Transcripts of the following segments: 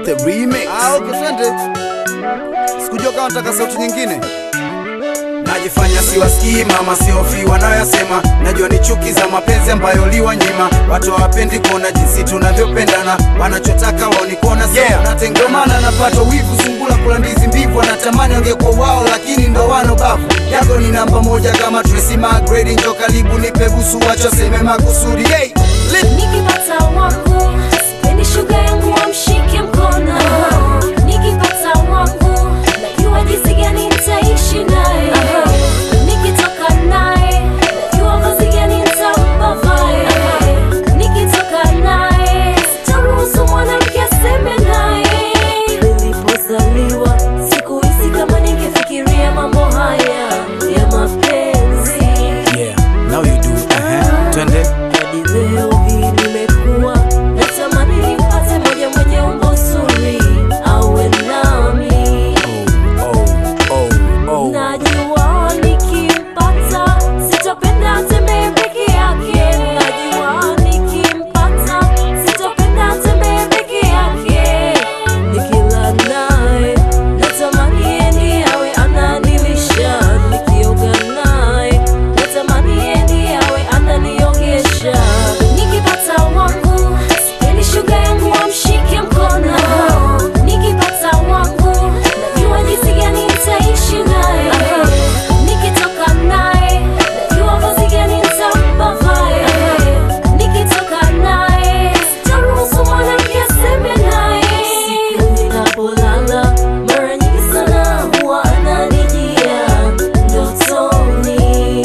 the remix. Ah, okay, twende. Sikujua kama nataka sauti nyingine. Najifanya siwasikii mama, siofi wanayoyasema. Najua ni chuki za mapenzi ambayo liwanyima. Watu hawapendi kuona jinsi tunavyopendana, wanachotaka wao ni kuona sisi Yeah. tunatengana. Ndio maana napata wivu, sungula kula ndizi mbivu, anatamani angekuwa wao, lakini ndo wano bavu. Yako ni namba moja kama Tracy McGrady, njo karibu nipe busu, wacha seme makusudi. Hey, lit. Nikipata wangu sipendi shuga yangu wamshike mkono. Nikipata wangu najua jinsi gani nitaishi naye. Nikitoka naye najua vazi gani nitampa vae. Nikitoka naye sitaruhusu mwanamke aseme naye. Nilipozaliwa sikuhisi kama ningefikiria mambo haya ya mapenzi. Yeah, now you do. Uh-huh. Twende. Hadi leo hii nimekuwa natamani nimpate moja mwenye umbo zuri awe nami. Oh, oh, oh. Najua nikimpata sitopenda atembee peke yake. Najua nikimpata sitopenda atembee peke yake. Nikila naye natamani yeye ndiye awe ananilisha. Nikioga naye natamani yeye ndiye awe ananiogesha. Nikipata wangu sipendi shuga yangu wamshike mkono. Nikipata wangu najua jinsi gani nitaishi naye. Nikitoka naye najua vazi gani nitampa vae. Nikitoka naye sitaruhusu mwanamke aseme naye. Siku ninapolala mara nyingi sana huwa ananijia ndotoni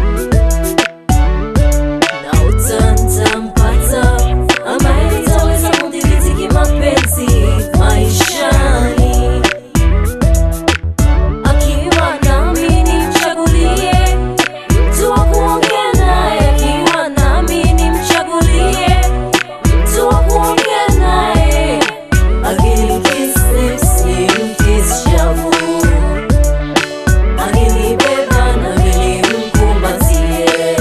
na utantampata ambaye nitaweza kudhibiti kimapenzi maishani. Akiwa nami nimchagulie mtu wa kuongea naye, akiwa nami nimchagulie mtu wa kuongea naye. Akinimkisi simkisi shavu, akinibeba nami nimkumbatie.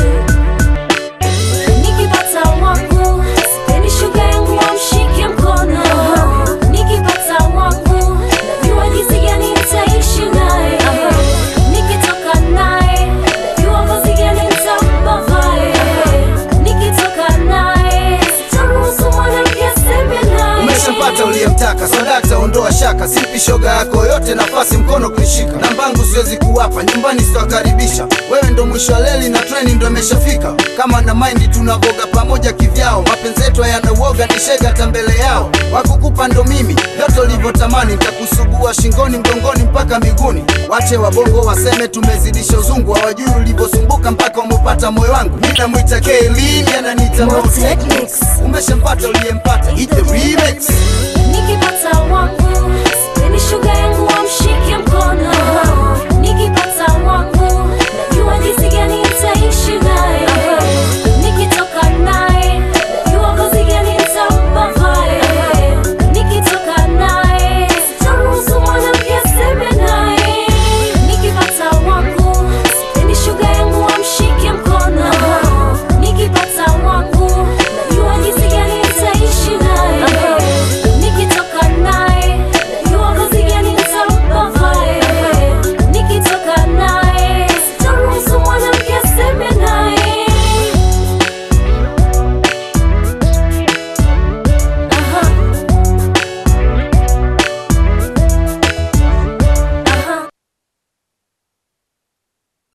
Nikipata wangu sipendi shuga yangu wamshike mkono. Nikipata wangu najua jinsi gani nitaishi naye. Nikitoka naye najua vazi gani nitampa vae. Nikitoka naye sitaruhusu mwanamke aseme naye. umeshapata uliyemtaka sadakta ondoa shaka sipi shoga yako yote nafasi mkono kuishika nambangu siwezi kuwapa nyumbani sitawakaribisha wewe ndo mwisho wa leli na treni ndo imeshafika kama na maindi tunavoga pamoja kivyao mapenzi yetu hayana uoga ni shega hata mbele yao wakukupa ndo mimi vyote ulivyotamani ntakusugua shingoni mgongoni mpaka miguuni wache wabongo waseme tumezidisha uzungu hawajui ulivyosumbuka mpaka umepata moyo wangu minamwita kelini ananiita Mo Mo Technics. umeshampata uliyempata Hit the remix Nikipata wangu sipendi shuga yangu wamshike mkono.